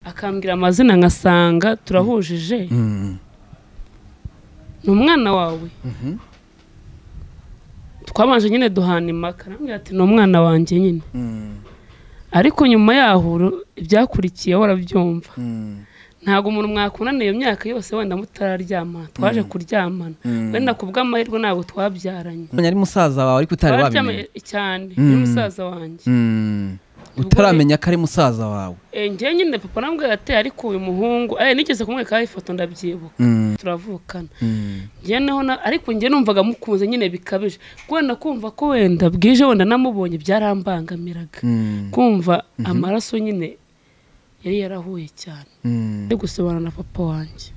akambwira amazina nkasanga turahujije ni umwana wawe twabanje nyine duhana impaka arambwira ati ni umwana wanjye nyine ariko nyuma yaho ibyakurikiye warabyumva ntabwo umuntu mwakunaniye iyo myaka yose wenda mutararyama twaje kuryamana wenda ku bw'amahirwe ntabwo twabyaranye ari musaza wawe ariko utari wabimenya Twaryamye cyane ni musaza wanjye utaramenya ko ari musaza wawe Eh, njyewe nyine papa nambwe yateye ariko uyu muhungu eh nigeze kumwerekaho ifoto ndabyibuka turavukana njyewe naho na- ariko njye numvaga mukunze nyine bikabije wenda kumva ko wenda bwije wenda namubonye byarambangamiraga kumva amaraso nyine yari yarahuye cyane ari gusobanura na papa wanjye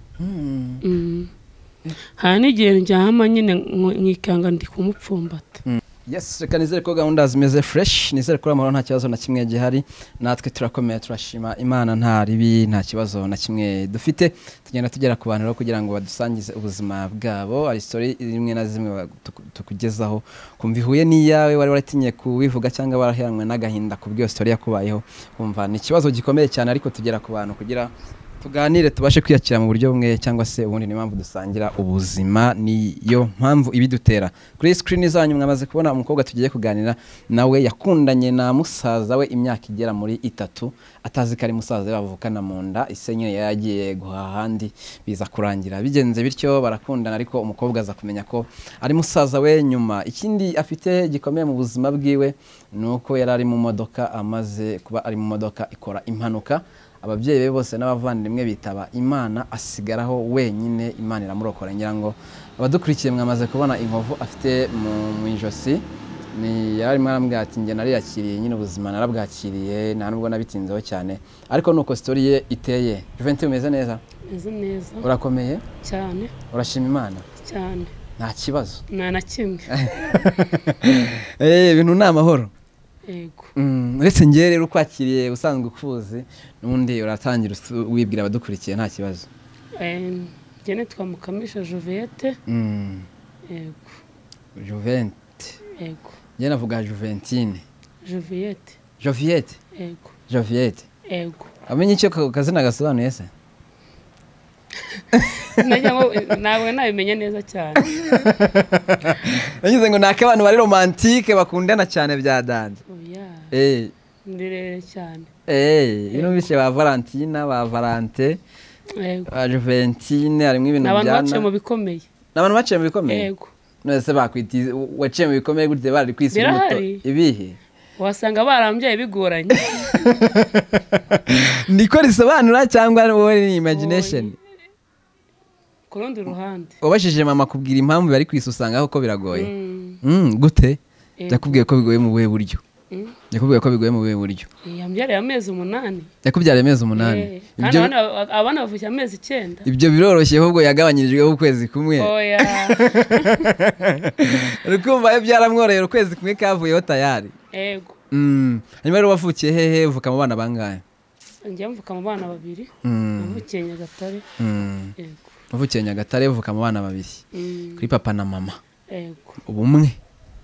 Mm. hari n'igihe njyama nyine nk- nkikanga ndi kumupfumbata yes reka nizere ko gahunda zimeze fresh nizere ko amahoro nta kibazo na kimwe gihari natwe turakomeye turashima imana nta ribi nta kibazo na kimwe dufite tugenda tugera ku bantu rero kugira ngo badusangize ubuzima bwabo hari story zimwe na zimwe ba- tuku- tukugezaho kumva ihuye n'iyawe wari waratinye kubivuga cyangwa waraheranwe n'agahinda ku bw'iyo story yakubayeho wumva ni ikibazo gikomeye cyane ariko tugera ku bantu kugira tuganire tubashe kwiyakira mu buryo bumwe cyangwa se ubundi niyo mpamvu dusangira ubuzima niyo mpamvu ibidutera kuri sikirini zanyu mwamaze kubona umukobwa tugiye kuganira nawe yakundanye na musaza we imyaka igera muri itatu atazi ko ari musaza we bavukana mu nda ise nyine yari agiye guhaha ahandi biza kurangira bigenze bityo barakundana ariko umukobwa aza kumenya ko ari musaza we nyuma ikindi afite gikomeye mu buzima bwiwe ni uko yari ari mu modoka amaze kuba ari mu modoka ikora impanuka ababyeyi be bose n'abavandimwe bitaba imana asigaraho wenyine imana iramurokora ngira ngo abadukurikiye mwamaze kubona inkovu afite mu- mu ijosi ni yari arimo arambwira ati njye nariyakiriye nyine ubuzima narabwakiriye nta nubwo nabitinzeho cyane ariko nuko sitori ye iteye Juventi umeze neza meze neza urakomeye cyane urashima imana cyane nta kibazo nta na kimwe Eh, ibintu ni amahoro yego Mm, uretse njye rero ukwakiriye usanzwe ukuzi n'undi uratangira usu- wibwira abadukurikiye nta kibazo Eh, njye nitwa mukamisha joviyete Mm. yego Juvente. yego Njye navuga Juventine. joviyete Joviette. yego Joviette. yego Amenye icyo ka- kazina gasobanuye se? Nanya ngo, eh, nawe nabimenya neza cyane Nagize ngo ni ak'abantu bari romantike bakundana cyane bya dande. oya Eh, ndirere cyane eh, ino bishe ba Valentina, ba Valente, yego ba Juventine, harimo ni ibintu abantu byana. baciye mu bikomeye Ni abantu baciye mu bikomeye. yego None se bakwiti waciye mu bikomeye gute bari kwisi muto. Birahari. Ibihe. wasanga barambyaye bigoranye Niko risobanura cyangwa wowe ni imagination? ku rundi ruhande Wabashije mama kubwira impamvu bari kwisusangaho ko biragoye. Mm, Mm, gute Yego. yakubwiye ko bigoye mu buhe buryo mm. yakubwiye ko bigoye mu buhe buryo yambyariye amezi umunani yakubyara amezi umunani Eh, kandi ibyo abana abana bavukiye amezi icyenda ibyo biroroshye ahubwo yagabanyirijweho ukwezi kumwe oya rukumva yo byaramworohera ukwezi kumwe kavuyeho tayari yego Mm, hanyuma rero wavukiye hehe uvuka mu bana bangahe njya mvuka mu bana babiri Mm, navukiye nyagatare mm. yego wavukiye nyagatare uvuka mu bana babiri Mm, kuri papa na mama yego ubumwe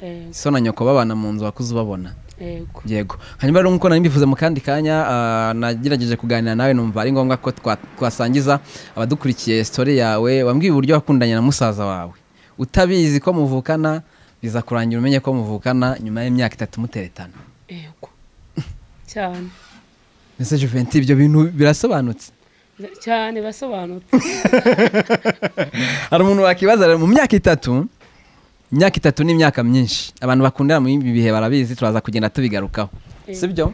yego so na nyoko babana mu nzu wakuze ubabona yego yego hanyuma rero nk'uko nari mbivuze mu kandi kanya ah, nagerageje kuganira nawe numva ari ngombwa ko twa- twasangiza abadukurikiye story yawe wambwiye uburyo wakundanye na musaza wawe utabizi ko muvukana biza kurangira umenye ko muvukana nyuma y'imyaka itatu muteretana yego cyane ese Juventi ibyo bintu birasobanutse cyane basobanutse hari umuntu wakibaza rero mu myaka itatu imyaka itatu ni imyaka myinshi abantu bakundana muri ibi bihe barabizi turaza kugenda tubigarukaho Eh. si byo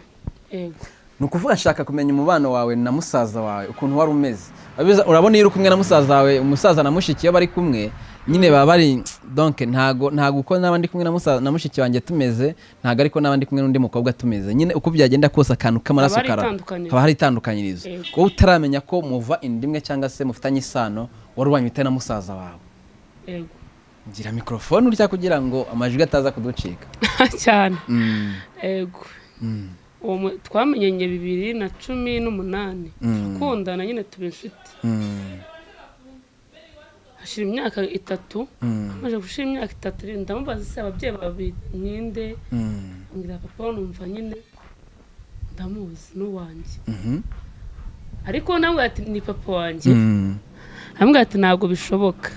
yego ni ukuvuga nshaka kumenya umubano wawe na musaza wawe ukuntu wari umeze Abiza- urabona iyo uri kumwe na musaza wawe umusaza na mushiki iyo bari kumwe nyine baba bari donke ntago ntago uko n'aba ndi kumwe na musaza na mushiki wanjye tumeze ntago ariko n'aba ndi kumwe n'undi mukobwa tumeze nyine uko byagenda kose akantu k'amaraso Haba hari kara- itandukaniro. haba hari itandukanyirizo Yego. wowe utaramenya ko muva inda imwe cyangwa se mufitanye isano wari wanyuta na musaza wawe yego ngira mikorofone urya kugira ngo amajwi ataza kuducika cyane Mm, yego mm, uwo mu- twamenyanye bibiri na cumi n'umunani Mm. kundana nyine tuba inshuti mm, hashira imyaka itatu mm, amaze gushira imyaka itatu rero ndamubaza se ababyeyi babi ninde mm, ngira papa numva nyine ndamuzi n'uwanjye mhm, ariko nawe ati ni papa wanjye amubwira ati ntabwo bishoboka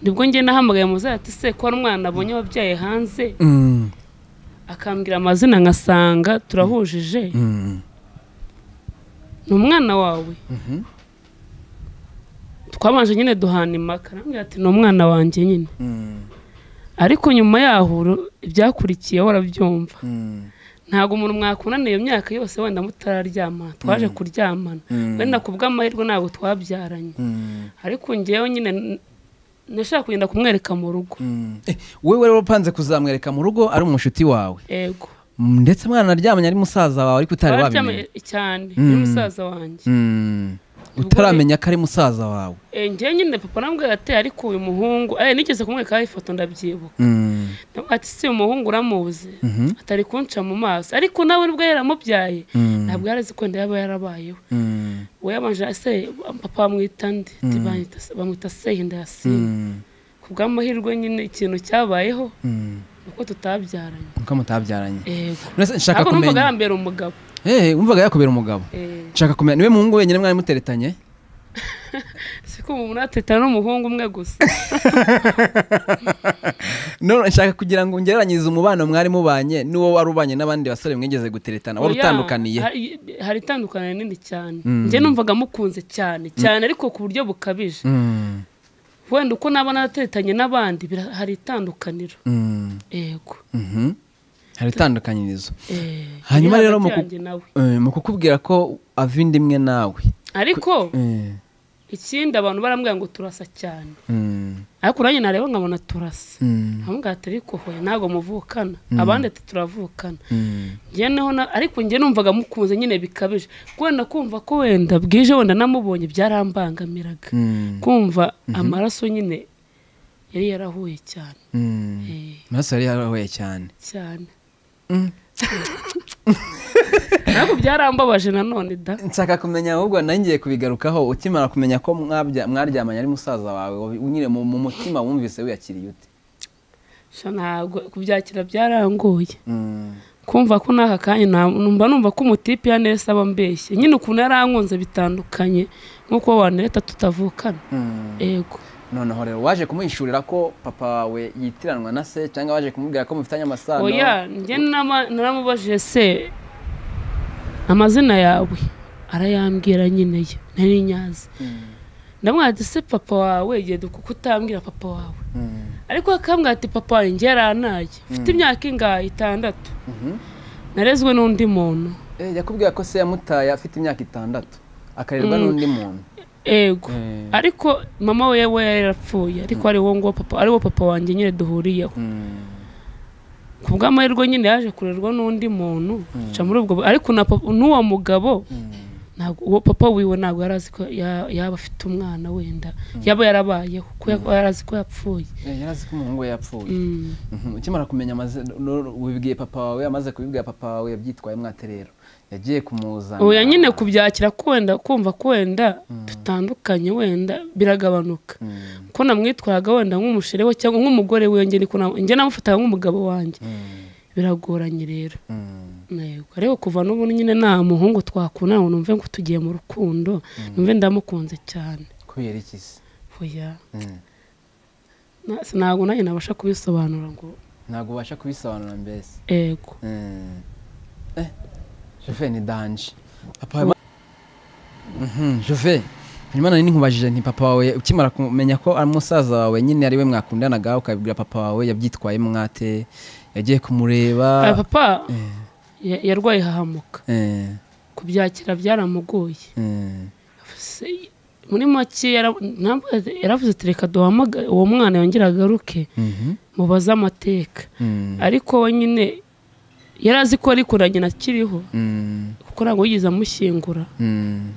nibwo njye nahamagaye muzazi ati se ko hari umwana abonye wabyaye hanze akambwira amazina nkasanga turahujije ni umwana wawe twabanje nyine duhana impaka arambwira ati ni umwana wanjye nyine ariko nyuma yaho ibyakurikiye warabyumva ntabwo umuntu mwakundana iyo myaka yose wenda mutararyama twaje kuryamana wenda ku bw'amahirwe ntabwo twabyaranye ariko ngewe nyine nashaka kugenda kumwereka mu rugo wowe wari upanze kuzamwereka mu rugo ari umushuti wawe yego ndetse mwana aryamanye ari musaza wawe ariko utari twaryamye wabimenya cyane Mm. ni musaza wanjye Mm. utaramenya ko ari musaza wawe Eh, ngewe nyine papa namubwira ati ariko uyu muhungu eh, nigeze kumwerekaho ifoto ndabyibuka Mm. Ndamubwira ati si uyu muhungu uramuzi Mhm. atari kunca mu maso ariko nawe nubwo yaramubyaye Mm. ntabwo yarazi ko inda yaba yarabayeho Mm. we yabanje ase papa bamwita ndi Ati, "Banyita- bamwita se inda ya sina Mm. ku bw'amahirwe nyine ikintu cyabayeho Mm. ni uko tutabyaranye nuko mutabyaranye yego None se nshaka ntabwo numvaga kumenya yambera umugabo Eh, wumvaga yakubera umugabo Eh, nshaka kumenya niwe muhungu wenyine mwari muteretanye si ko umuntu ateta n'umuhungu umwe gusa none nshaka kugira ngo ngereranyirize umubano mwari mubanye n'uwo wari ubanye n'abandi basore mwigeze guteretana wari Oya, utandukaniye hari- hari itandukaniro nini cyane Mm. njye numvaga mukunze cyane cyane ariko ku buryo bukabije Mm. wenda uko naba naratetanye n'abandi bira- hari itandukaniro Mm. yego Mhm. hari itandukanyirizo Eh, Hanyuma iri rero mu hagati ku- yanjye nawe. Eh, mu kukubwira ko ava inda imwe nawe ariko Eh, ikindi abantu barambwira ngo turasa cyane mm, ariko nanjye nareba nkabona turasa mm, hamwe ati ariko hoya ntabwo muvukana abandi ati turavukana mm, njye naho na- ariko njye numvaga mukunze nyine bikabije kubera kumva ko wenda bwije wenda namubonye byarambangamiraga mm, kumva amaraso nyine yari yarahuye cyane mm. Eh, amaraso yari yarahuye cyane cyane Mm. ntabwo byarambabaje nanone da nshaka kumenya ahubwo nari ngiye kubigarukaho ukimara kumenya ko mwabya- mwaryamanye ari musaza wawe wabi- nyine mu mu mutima wumvise wiyakiriye ute sha ntabwo kubyakira byarangoye Mm, kumva ko n'aka kanya nta- numva numva ko umutipe ya nesa aba ambeshye nyine ukuntu yarankunze bitandukanye nk'uko wanareta tutavukana mm. ego noneho rero waje kumuhishurira ko papa wawe yitiranwa na se cyangwa waje kumubwira ko mufitanye amasano oya njye nama- naramubajije se amazina yawe arayambwira nyine yo nari nyazi Mm, ndamwira ati se papa wawe igihe kuko utambwira papa wawe mm, ariko akambwira ati papa wanjye njye yaranaye ufite imyaka ingahe itandatu mhm. narezwe n'undi muntu Eh, yakubwira ko se yamutaye afite imyaka itandatu akarerwa Mm. n'undi muntu ego Eh. ariko mama we we yari yarapfuye ariko ari wowe nguwo papa ari wo papa wanjye nyine duhuriyeho Mm, ku bw'amahirwe nyine yaje kurerwa n'undi muntu aca muri ubwo bu- ariko na papa- n'uwo mugabo mm. ntabwo uwo papa wiwe ntabwo yari azi ko ya- yaba afite umwana wenda yaba yarabayeho ko ya- yari azi ko yapfuye Eh, yari azi ko umuhungu we yapfuye Mm. Mhm, ukimara kumenya amazina no- wibwiye papa wawe amaze kubibwira papa wawe yabyitwaye mwate rero yagiye kumuzana oya nyine kubyakira ko wenda kumva ko wenda dutandukanye wenda biragabanuka Mm, ko namwitwaraga wenda nk'umushere we cyangwa nk'umugore we njye ni ko na- njye namufataga nk'umugabo wanjye mm, biragoranye rero mm, Yego, ariko kuva n'ubu nyine nta muhungu twakundana ngo numve ngo tugiye mu rukundo numve ndamukunze cyane kubera iki se oya Mm. na- si- ntabwo nanjye nabasha kubisobanura ngo ntabwo ubasha kubisobanura mbese ego Mm. Eh, Jove ni danje papa wawe Mhm, Jove hanyuma nari nkubajije nti papa wawe ukimara kumenya ko ari musaza wawe nyine ari we mwakundanaga ukabibwira papa wawe yabyitwaye mwate yagiye Aya kumureba papa Eh, ya- yarwaye hahamuka eh, kubyakira byaramugoye eh. Se- muri make yara- ntabwo yari- yaravuze ati reka duhamagare uwo mwana yongere agaruke Mhm, mubaze amateka mm, ariko we nyine yari azi ko ariko nanjye nakiriho mm. kuko ntabwo yigeze amushyingura Mm.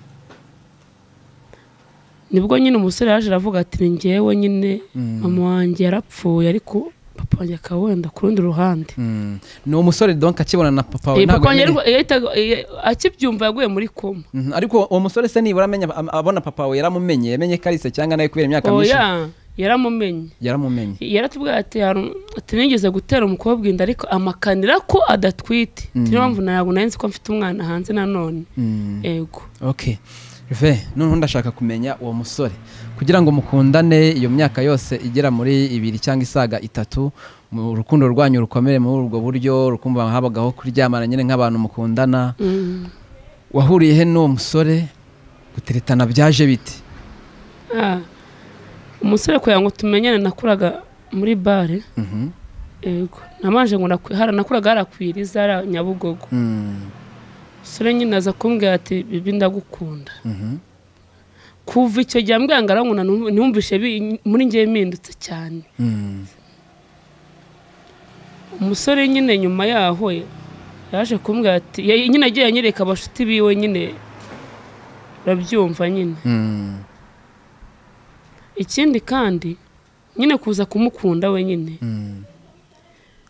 nibwo nyine umusore yaje aravuga ati ni ngewe nyine Mm. mama wanjye yarapfuye ariko papa wanjye akaba wenda ku rundi ruhande Mm. ni umusore donc akibona na papa Eh, wawe papa ntabwo wanjye yamenye- yarwa- yahitaga- eh, akibyumva yaguye muri koma Mhm, ariko uwo musore se nibura amenya am- abona papa wawe yaramumenye yamenye ko ari se cyangwa nawe kubera imyaka myinshi oya yaramumenye yaramumenye yaratubwira ati "Hari- ati nigeze gutera umukobwa inda ariko amakanira ko adatwite niyo mpamvu ntabwo nari nzi ko mfite umwana hanze nanone Mm. ego ok Ve noneho ndashaka kumenya uwo musore kugira ngo mukundane iyo myaka yose igera muri ibiri cyangwa isaga itatu mu rukundo rwanyu rukomere muri ubwo buryo rukumva habagaho kuryamana nyine nk'abantu mukundana wahuriye he n'uwo musore guteretana byaje bite Ah, umusore kugira ngo tumenyane nakuraga muri bare Mhm. yego namanje ngo nakwi- hara- nakuraga hara ku iriza hara nyabugogo Mm, umusore nyine aza kumbwira ati bibi ndagukunda mhm. kuva icyo gihe ambwira ngo aranguna ntum- ntumvishe bi- muri njye impindutse cyane Mm, umusore nyine nyuma yaho yaje kumbwira ati ya- nyine agiye anyereka abashuti biwe nyine urabyumva nyine mm, ikindi kandi nyine kuza kumukunda we nyine mm,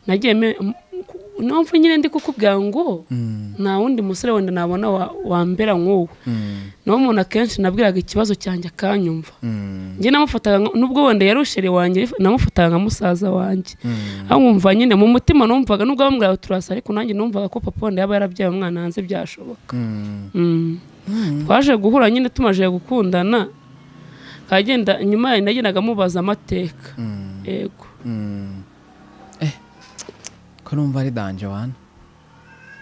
nagiye me- m- ku- numva nyine ndi kukubwira ngo mm, nta wundi musore wenda nabona wa- wambera nk'uwo mm, niwo muntu akenshi nabwiraga ikibazo cyanjye akanyumva mm, njye namufataga nka- nubwo wenda yari ushere wanjye namufataga nka musaza wanjye mm. aho nkumva nyine mu mutima numvaga nubwo bamubwiraga turasa ariko nanjye numvaga ko papa wenda yaba yarabyaye umwana hanze byashoboka Mm, Mm. twaje guhura nyine tumaje gukundana kagenda nyuma yayo nagendaga mubaza amateka mm, yego mm. Eh, ko numva ari danje wana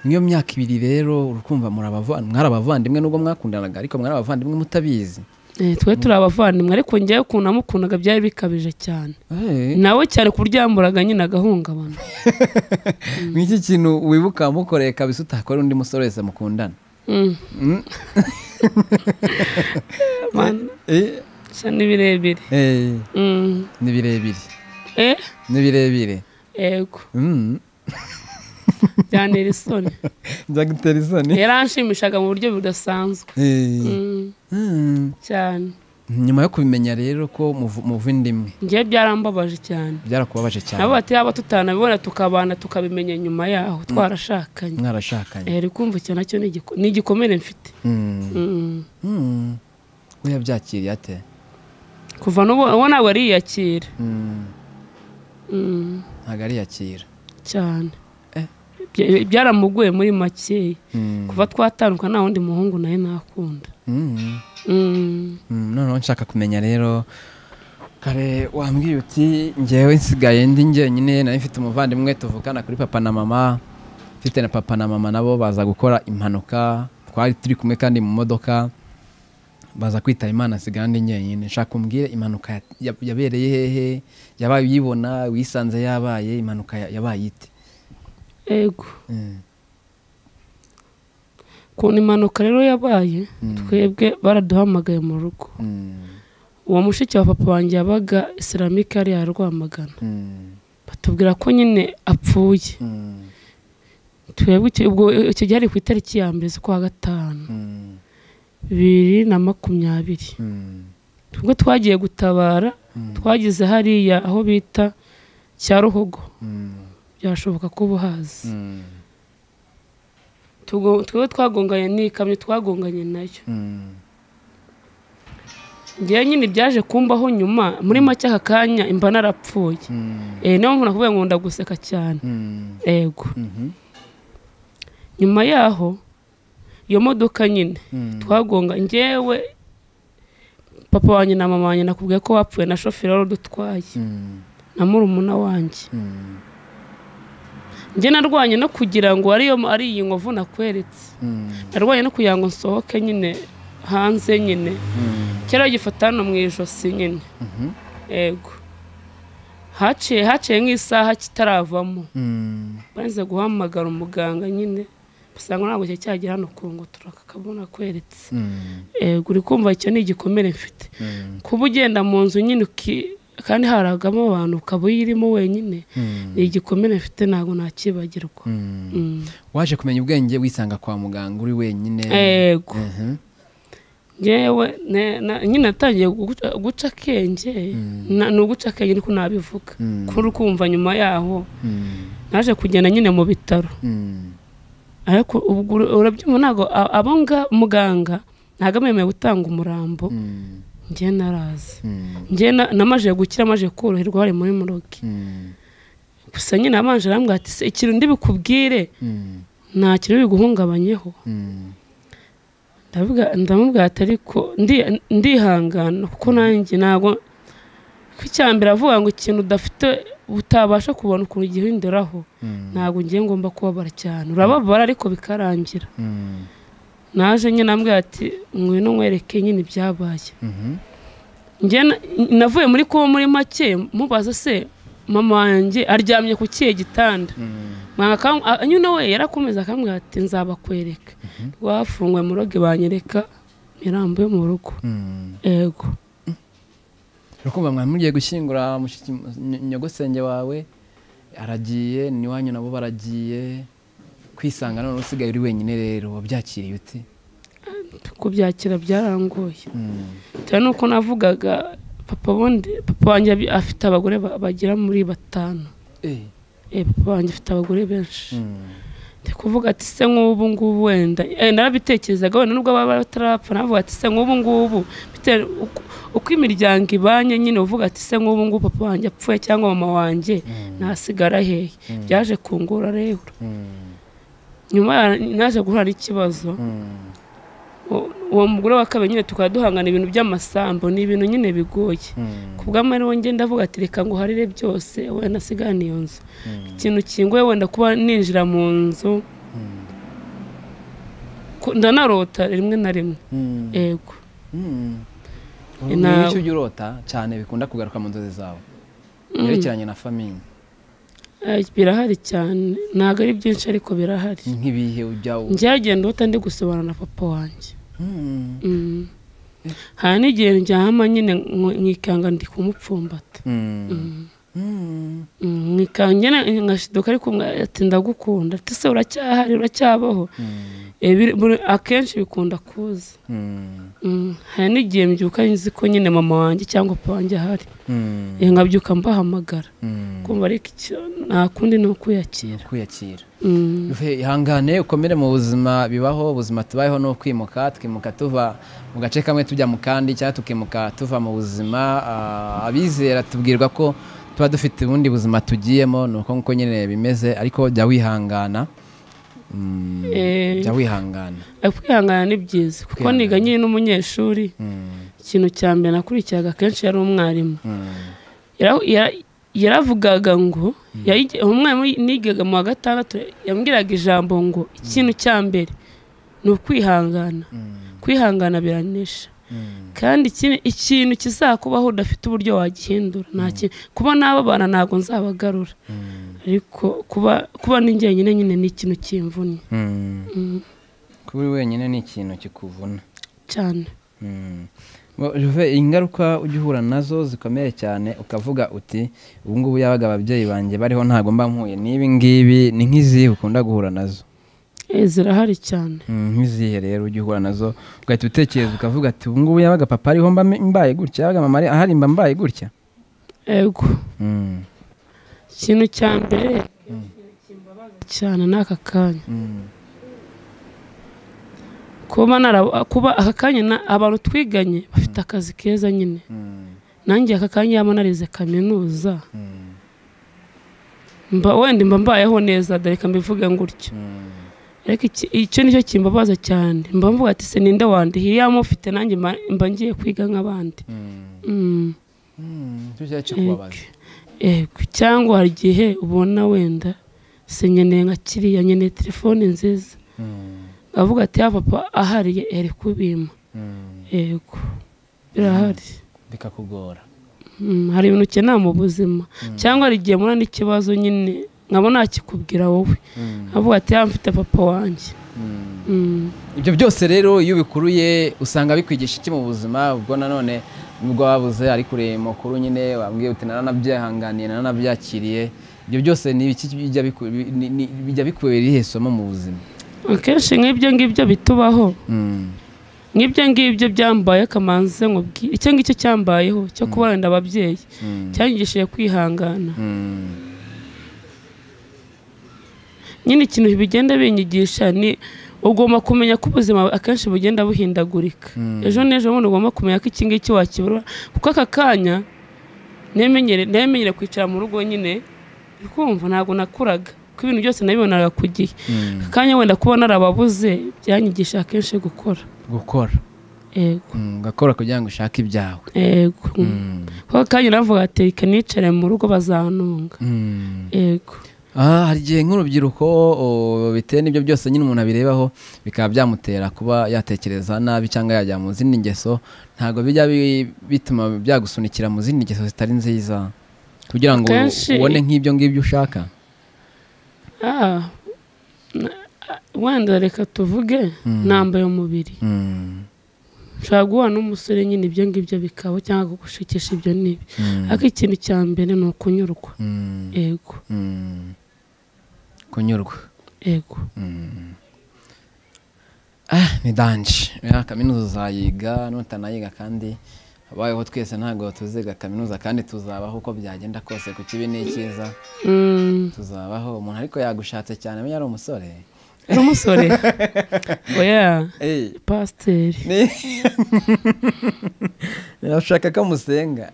niyo myaka ibiri rero urukumva murabavan- mwari abavandimwe nubwo mwakundanaga ariko mwari abavandimwe mutabizi Eh, twe turi abavandimwe ariko njyewe ukuntu namukundaga byari bikabije cyane Eh, nawe cyane ku buryo yamburaga nyine agahungabana ni iki kintu wibuka mukoreye kabisa utakora undi musore wese mukundana Mm. Mm. Man, Eh, bisa n'ibirebire eh, Mm. ni birebire eh ni birebire yego Mm. byantera isoni byagutera isoni yaranshimishaga mu buryo budasanzwe Eh. Mm, Mm. cyane nyuma yo kubimenya rero ko muv- muva inda imwe njyewe byarambabaje cyane byarakubabaje nabo cyane bati yaba tutanabibona tukabana tukabimenya nyuma yaho twarashakanye mwarashakanye Eh, uri kumva icyo nacyo ni igiko- ni igikomere mfite Mm. Mm. Mm. we yabyakiriye ate kuva n'ubu uwo ntabwo ariyakira Mm. Mm. ntabwo ariyakira cyane Eh. Bya- byaramugoye muri makeya Mm. kuva twatandukana nta wundi muhungu nawe nakunda Mm. Mm. Mm, noneho nshaka kumenya rero kare wambwiye uti ngewe nsigaye ndi njyenyine nari mfite umuvandimwe tuvukana kuri papa na mama mfite na papa na mama nabo baza gukora impanuka twari turi kumwe kandi mu modoka baza kwitaba imana nsigaye ndi njyenyine nshaka kumbwire impanuka ya- ya- yabereye hehe yabaye uyibona wisanze yabaye impanuka ya- yabaye ite ego Mm, ukuntu impanuka rero yabaye Mm. twebwe baraduhamagaye mu rugo mm, uwo mushiki wa papa wanjye yabaga isilamike yari yarwamagana mm, batubwira ko nyine apfuye mm, twebwe icyo- ubwo icyo gihe ari ku itariki ya mbere z'ukwa gatanu mm, bibiri na makumyabiri mm, ubwo twagiye gutabara Mm. twagize hariya aho bita Cyaruhogo mm, byashoboka ko uba uhazi mm, Tugo- twebwe twagonganye n'ikamyo twagonganye nayo mm. ngewe nyine byaje kumbaho nyuma muri make aka kanya imba narapfuye Mm, Eh, niyo mpamvu nakubwiye ngo ndaguseka cyane mm, ego mhm, nyuma yaho iyo modoka nyine mm, twagonga ngewe papa wanjye na mama wanjye nakubwiye ko bapfuye na shoferi wari udutwaye mm, na murumuna wanjye mm, njye narwanye no kugira ngo ariyo ari iyi nkovu nakweretse mm, narwanye no kugira ngo nsohoke nyine hanze nyine mm, kera gifata hano mu ijosi nyine mhm, ego haciye haciye nk'isaha kitaravamo mm, banze guhamagara umuganga nyine basanga ntabwo cyo cyagera hano ku ngo turakabona kweretse mm, ego uri kumva icyo ni igikomere mfite mm, kuba ugenda mu nzu nyine uki- kandi haragamo abantu ukaba uyirimo wenyine mm, ni igikomere mfite ntabwo nakibagirwa mm. Mm. waje kumenya ubwenge wisanga kwa muganga uri wenyine ego Mhm, yewe ne- na- nyine natangiye guca- guca akenge na- ni uguca akenge ariko nabivuga Mm. kuri kumva nyuma yaho mm, naje kugenda nyine mu bitaro mm, ariko ubwo ura- urabyumva ntabwo a- abo nga- muganga ntabwo abemerewe gutanga umurambo mm, njye narazi mm, njye na- namaze gukira amaze koroherwa bari muri murogi mm, gusa nyine abanje arambwira ati se ikintu ndibikubwire mm, nta kintu biguhungabanyeho mm, ndamubwira ati ariko ndi- ndihangana kuko nanjye ntabwo ko icya mbere avuga ngo ikintu udafite utabasha kubona ukuntu gihinduraho ntabwo ngiye ngomba kubabara cyane urababara ariko bikarangira naje nyine ambwira ati ngwino nkwereke nyine ibyabaye Njye na- navuye muri kuba muri make mubaza se mama wanjye aryamye ku kihe gitanda Mwanga kam- a- nyine we yarakomeza akambwira ati nzabakwereka rwafunguye mu roge banyereka imirambo yo mu rugo ego urukumva mwari mugiye gushyingura mushiki- ny- nyogosenge wawe aragiye n'iwanyu nabo baragiye kwisanga none usigaye uri wenyine rero wabyakiriye uti kubyakira byarangoye cyane nuko navugaga papa bundi papa wanjye abi- afite abagore ba- bagera muri batanu Eh. Eh, papa wanjye afite abagore benshi ndi kuvuga ati se nk'ubu ngubu wenda eh, narabitekerezaga wenda nubwo baba batarapfa navuga ati se nk'ubu ngubu bitewe uko- uko imiryango ibanye nyine uvuga ati se nk'ubu ngubu papa wanjye apfuye cyangwa mama wanjye nasigara hehe byaje kungura rero nyuma ya- naje guhura n'ikibazo U- uwo mugore wa kabiri nyine tukaba duhangana ibintu by'amasambu ni ibintu nyine bigoye ku bw'amahirwe ngenda avuga ati reka nguharire byose wenda nasigane iyo nzu ikintu kingoye wenda kuba ninjira mu nzu ko- ndanarota rimwe na rimwe ego Ina- icyo ujya urota cyane bikunda kugaruka mu nzozi zawe yerekeranye na famiye Eh, birahari cyane ntabwo ari byinshi ariko birahari nk'ibihe ujya u- njyagenda uta ndi gusobanura na papa wanjye Mm. Mm. hari n'igihe njyama nyine nk- nkikanga ndi kumupfumbata Mm. Mm. nkikangena ngashiduka ariko mwa- ati ndagukunda ati se uracyahari uracyabaho Mm. Eh, biri- buri- akenshi bikunda kuza Mm. Mm, hari n'igihe mbyuka nzi ko nyine mama wanjye cyangwa papa wanjye ahari Mm. Eh, nkabyuka mbahamagara Mm. kumva ariko icyo nta kundi ni ukwiyakira kwiyakira Mm, Bivuye, ihangane ukomere mu buzima bibaho ubuzima tubayeho ni ukwimuka twimuka tuva mu gace kamwe tujya mu kandi cyangwa tukimuka tuva mu buzima Ah, abizera tubwirwa ko tuba dufite ubundi buzima tugiyemo ni uko nguko nyine bimeze ariko jya wihangana Mm, Eh. jya wihangana eh, kwihangana ni byiza kuko Kwihangana. niga nyine n'umunyeshuri Mm, ikintu cya mbere nakurikiraga kenshi yari umwarimu mm, Yara- yara- yaravugaga ngo yayige- umwarimu nigaga mu wa gatandatu yambwiraga ijambo ngo ikintu cya mbere ni ukwihangana mm, kwihangana biranesha mm, kandi ikindi- ikintu kizakubaho udafite uburyo wagihindura nta kintu kuba n'ababana ntabwo nzabagarura mm, ariko kuba kuba ni njyenyine nyine ni ikintu kimvunnye mm. Mm, kuba uri wenyine ni ikintu kikuvuna cyane Mm. Ngo, Juve, ingaruka ujya uhura nazo zikomeye cyane ukavuga uti ubu ngubu yabaga ababyeyi banjye bariho ntabwo mba mpuye n'ibi ngibi ni nk'izihe ukunda guhura nazo Eh, zirahari cyane Mm, nk'izihe rero ujya uhura nazo ugahita utekereza ukavuga ati ubu ngubu yabaga papa ariho mba mbaye gutya yabaga mama ari- ahari mba mbaye gutya ego Mm, ikintu cya mbere cyane ni aka kanya mm, kuba nara- kuba aka kanya na- abantu twiganye bafite akazi keza nyine mm, nanjye aka kanya yaba narize kaminuza mm, mba wenda mba mbayeho neza dore reka mbivuge ngutyo mm, ariko iki- icyo nicyo kimbabaza cyane mba mvuga ati se ninde wandihiye yaba mufite nanjye mba- mba ngiye kwiga nk'abandi mm, Mm, mm. Icyo cyari kikubabaza ego cyangwa hari igihe ubona wenda se nkeneye nka kiriya nkeneye telefone nziza Mm, avuga ati ya papa ahariye ere kubima mm. yego birahari bikakugora Mm, hari ibintu ukenera mu buzima cyangwa hari igihe mura n'ikibazo nyine nkaba nakikubwira wowe Mm, avuga ati ya mfite papa wanjye mm. Mm, ibyo byose rero iyo ubikuruye usanga bikwigisha iki mu buzima ubwo nanone nubwo wabuze ariko ureba amakuru nyine wambwiye uti naranabyihanganiye naranabyakiriye ibyo byose ni ibiki bijya biku- bi- ni- ni- bijya bikubera irihe somo mu buzima akenshi nk'ibyo ngibyo bitubaho nk'ibyo ngibyo byambaye kamanzi nkubwire icyo ngicyo cyambayeho cyo kuba wenda ababyeyi cyanyigishije kwihangana nyine ikintu bigenda binyigisha ni ugomba kumenya ko ubuzima akenshi bugenda buhindagurika ejo n'ejo bundi ugomba kumenya ko iki ngiki wakibura kuko aka kanya nemenyere nemenyere kwicara mu rugo nyine uri kumva ntabwo nakuraga kuko ibintu byose nabibonaga ku gihe aka kanya wenda kuba narababuze byanyigisha akenshi gukora gukora yego Mm, ugakora kugira ngo ushake ibyawe yego Mm. kuko kanya navuga ati reka nicare mu rugo bazanunga Mm. yego Ah, hari igihe nk'urubyiruko o, bitewe n'ibyo byose nyine umuntu abirebaho bikaba byamutera kuba yatekereza nabi cyangwa yajya mu zindi ngeso ntabwo bijya bi- bituma byagusunikira mu zindi ngeso zitari nziza kugira ngo Akenshi- ubone nk'ibyo ngibyo ushaka Ah, na- ah, wenda reka tuvuge nambaye umubiri Mm, ushobora guhura n'umusore nyine ibyo ngibyo bikaba cyangwa kugushikisha ibyo n'ibi mm, ariko ikintu cya mbere ni ukunyurwa mm, yego mm. kunyurwa yego Mm. Ah, ni danje ya kaminuza uzayiga nutanayiga kandi abayeho twese ntabwo tuziga kaminuza kandi tuzabaho uko byagenda kose ku kibi n'icyiza Mm, tuzabaho umuntu ariko yagushatse cyane amenya ari umusore uri umusore oya pasiteri Ni- ndashaka ko musenga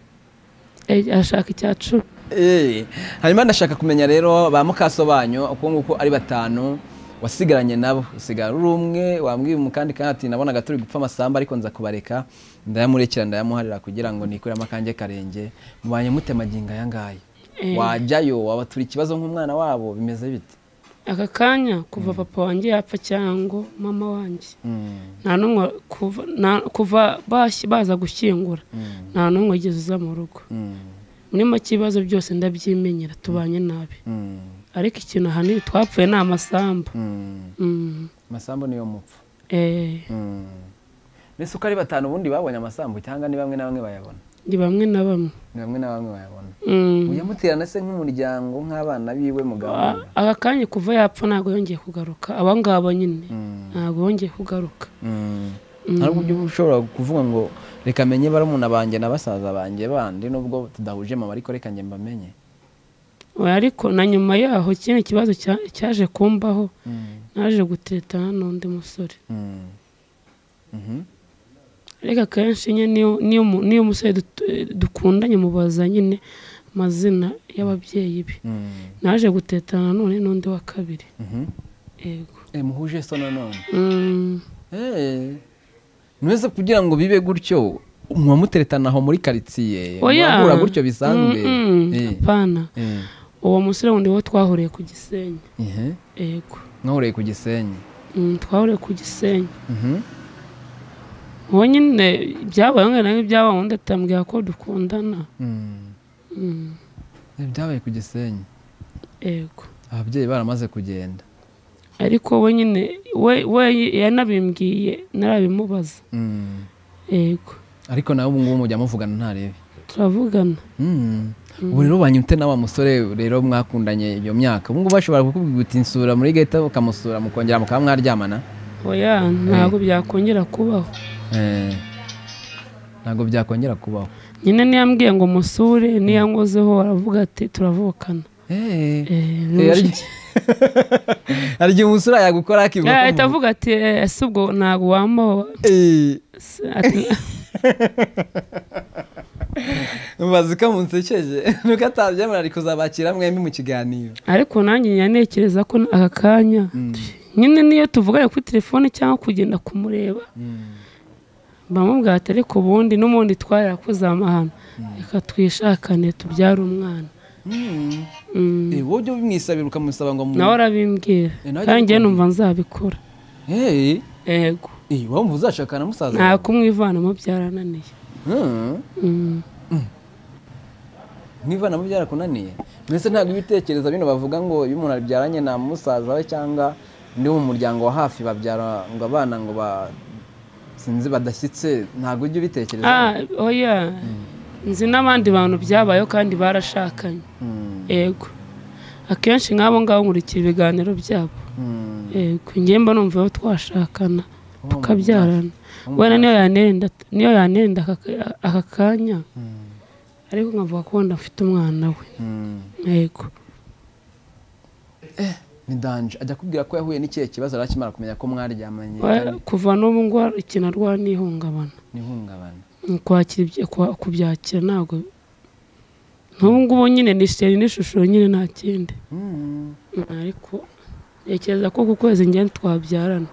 Eh, arashaka icya cumi Eh, hanyuma ndashaka kumenya rero ba mukaso banyu uko nguko ari batanu wasigaranye nabo usigara uri umwe wambwiye umukandi kandi ati nabonaga turi gupfa amasamba ariko nza kubareka ndayamurekera ndayamuharira kugira ngo nikuremo akanjye karenge mubanye mute magingo aya ngaya Eh. wajyayo waba turi ikibazo nk'umwana wabo bimeze bite aka kanya kuva papa wanjye yapfa cyangwa mama wanjye Mm, nta n'umwe kuva na- kuva bashyi- baza gushyingura mm, nta n'umwe wigeze uza mu rugo mm, muri make ibibazo byose ndabyimenyera tubanye nabi mm, ariko ikintu ahanini twapfuye ni amasambu mm. Mm, amasambu niyo mupfu eh, Mm. mbese uko ari batanu ubundi babonye amasambu cyangwa ni bamwe na bamwe bayabona ni bamwe na bamwe ni bamwe na bamwe bayabona Mm. muyamuterana se nk'umuryango nk'abana biwe mugabo A- aka kanya kuva yapfa ntabwo yongeye kugaruka aba ngaba nyine ntabwo yongeye kugaruka ntabwo uburyo uba ushobora kuvuga ngo reka menye barumuna banjye na basaza banjye bandi nubwo tudahuje mama ariko reka njye mbamenye Oya, ariko na nyuma yaho ikindi kibazo cya- cyaje kumbaho naje gutetana n'undi musore Mm. Mhm. ariko akenshi nyine niyo- niyo umu- niyo umusore dut- eh, dukundanye mubaza nyine amazina y'ababyeyi be Mm. naje gutetana none n'undi wa kabiri Mhm. yego Eh, muhuje so nanone Mm, Eh, mwese kugira ngo bibe gutyo muba muteretana aho muri karitsiye oya. muhura gutyo bisanzwe Mm, mm, Eh, apana eh, uwo musore wundi wo twahuriye ku gisenyi ihe. yego mwahuriye ku gisenyi Mm, twahuriye ku gisenyi Mhm. uwo nyine byabaye ngana nk'ibyabaye undi atambwira ko dukundana Mm. Mm, Eh, byabaye ku gisenyi yego ababyeyi baramaze kugenda ariko we nyine we we yanabimbwiye narabimubaza Mm. yego ariko nawe ubu ngubu mujya muvugana ntarebe turavugana Mm. ubu rero banyute na wa musore rero mwakundanye iyo myaka ubu ngubu bashobora kukubwira uti nsura muri gahita ukamusura mukongera mukaba mwaryamana oya ntabwo byakongera kubaho Eh, ntabwo byakongera kubaho nyine niyambwiye ngo musure niyankozeho aravuga ati turavukana Eh, Eh, eh, hari igihe- hari igihe umusura yagukora akivuga Eh, ko ahita mu- avuga ati "Eh, ese ubwo ntabwo wambaho Eh, Se- ati, mubazi ko munsekeje nuko atabyemera ari kuzabakira mwembi mu kiganiro ariko nanjye nyanekereza ko aka kanya nyine niyo tuvuganye kuri telefone cyangwa kugenda kumureba Mm. bamubwira ati ariko ubundi n'ubundi twarira kuzamahana reka twishakane tubyare umwana Mm. Mm, Eh, wowe ujya ubimwisabira ukamusaba ngo mu- nawe arabimbwira Eh, nanjye kandi njyewe numva nzabikora Eh, yego eh, wumva uzashakana musaza nta wawe? kumwivanamo byarananiye Mm. Mm. nk'ivanamo byarakunaniye mbese ntabwo ibitekerezo bino bavuga ngo iyo umuntu abyaranye na musaza we cyangwa undi wo mu muryango wa hafi babyara ngo abana ngo ba sinzi badashyitse ntabwo ujya ubitekereza Ah, oya nzi n'abandi bantu byabayeho kandi barashakanye Mm, yego akenshi nk'abo ngabo nkurikira ibiganiro byabo mm. yego njye mba numva aho twashakana Uwo tukabyarana wenda niyo yanenda niyo yanenda aka- aka kanya Mm, ariko nkavuga ko wenda afite umwana we mm. yego ni danje ajya akubwira ko yahuye n'ikihe kibazo yari akimara kumenya ko mwaryamanye We- kuva n'ubu ngo ikintu arwara n'ihungabana n'ihungabana Mm, kwakira ibyo- kwa- kubyakira ntabwo n'ubu ngubu nyine nishimye n'ishusho nyine nta kindi Mm. Mm, ariko ntekereza ko ku kwezi ngenda twabyarana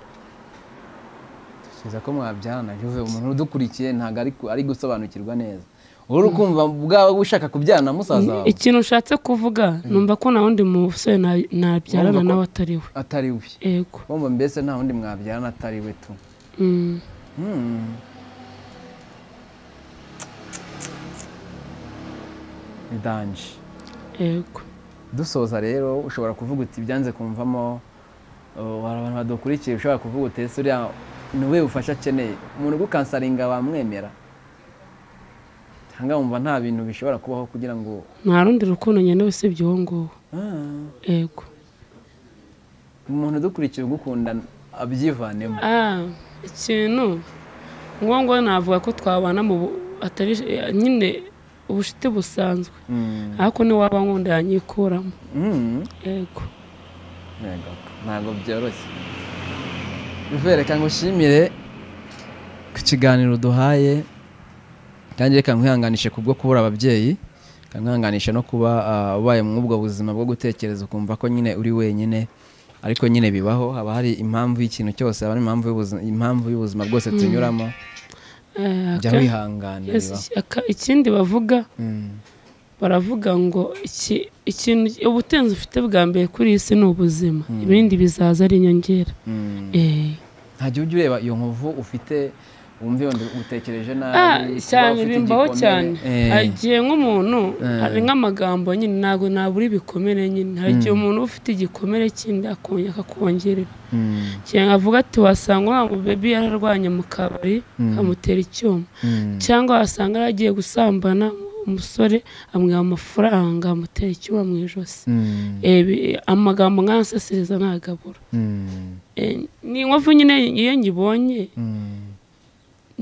kiza ko mwabyarana juve umuntu udukurikiye ntabwo ari ku- ari gusobanukirwa neza uri kumva bwaba ushaka kubyarana na musaza wawe ikintu ushatse kuvuga numva ko nta wundi musore na- nabyarana Wumva ko- nawe atari we atari we yego wumva mbese nta wundi mwabyarana atari we tu Mm. Hmm. ni danje yego dusoza rero ushobora kuvuga uti byanze kumvamo uh, hari abantu badukurikiye ushobora kuvuga uti ese uriya ni we bufasha akeneye umuntu ugukansaringa wamwemera cyangwa wumva nta bintu bishobora kubaho kugira ngo nta rundi rukundo nkenewe usibye uwo nguwo Ah, yego umuntu udukurikiye ugukunda abyivanemo Ah, ikintu nguwo nguwo navuga ko twabana mu bu- atari eh, nyine ubushiti busanzwe Hmm. ariko niwaba nkunda yanyikuramo Hmm. yego Yego, ntabwo byoroshye Juve, reka ngushimire ku kiganiro duhaye kandi reka nkwihanganishe kubwo kubura ababyeyi reka nkwihanganishe no kuba ah, ubaye muri ubwo buzima bwo gutekereza ukumva ko nyine uri wenyine ariko nyine bibaho haba hari impamvu y'ikintu cyose haba hari impamvu y'ubuzima impamvu y'ubuzima bwose tunyuramo Eh, jya aka- wihangana yes, bibaho aka- ikindi bavuga Mm, baravuga ngo iki- ikintu ubutunzi ufite bwa mbere kuri iyi si ni ubuzima ibindi bizaza ari inyongera mm. Eh. nta gihe ujya ureba iyo nkovu ufite wumva iyo utekereje nabi Ah, kuba cyane ufite bimbaho igikomere. cyane Eh. hari igihe nk'umuntu Eh. hari nk'amagambo nyine ntabwo nabura ibikomere nyine hari igihe umuntu uba ufite igikomere kindi akongera akakongerera Mm, igihe nkavuga ati wasanga wa bebi yararwanye mu kabari amutera icyuma mm. cyangwa wasanga yaragiye gusambana umusore amwiha amafaranga amutera icyuma mu ijosi Mm, Eh, bi- amagambo nk'anseseriza ntagabura mm, Eh, ni inkovu nyine iyo nyibonye mm.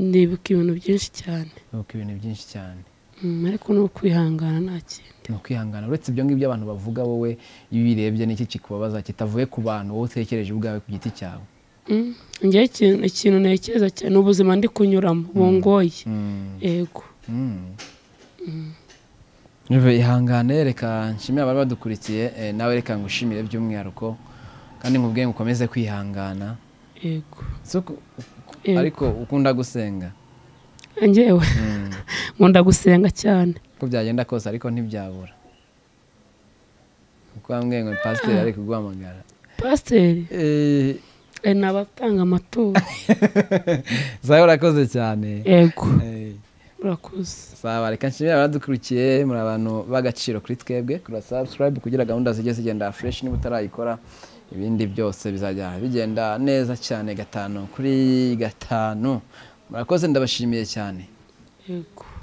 ndibuka ibintu byinshi cyane Nuko ibintu byinshi cyane Mm, ariko ni ukwihangana nta kindi ni ukwihangana uretse ibyo ngibyo abantu bavuga wowe iyo ubirebye n'iki kikubabaza kitavuye ku bantu wowe utekereje ubwawe ku giti cyawe Mm, njyewe ikintu ikintu ntekereza cyane ni ubuzima ndi kunyuramo bungoye yego Nive ihangane reka nshimire abari badukurikiye eh, nawe reka ngushimire by'umwihariko kandi nkubwiye ngo ukomeze kwihangana yego Si uku- Yego. ariko ukunda gusenga njyewe Mm. nkunda gusenga cyane uko byagenda kose ariko ntibyabura kuko wambwiye ngo pasiteri ari kuguhamagara pasiteri Eh, eh, ni abatanga amaturo zawe urakoze cyane yego Eh, urakoze sawa reka nshimire abadukurikiye muri abantu b'agaciro kuri twebwe kuri subscribe kugira gahunda zijye zigenda fresh niba utarayikora ibindi byose bizajya bigenda neza cyane gatanu kuri gatanu murakoze ndabashimiye cyane yego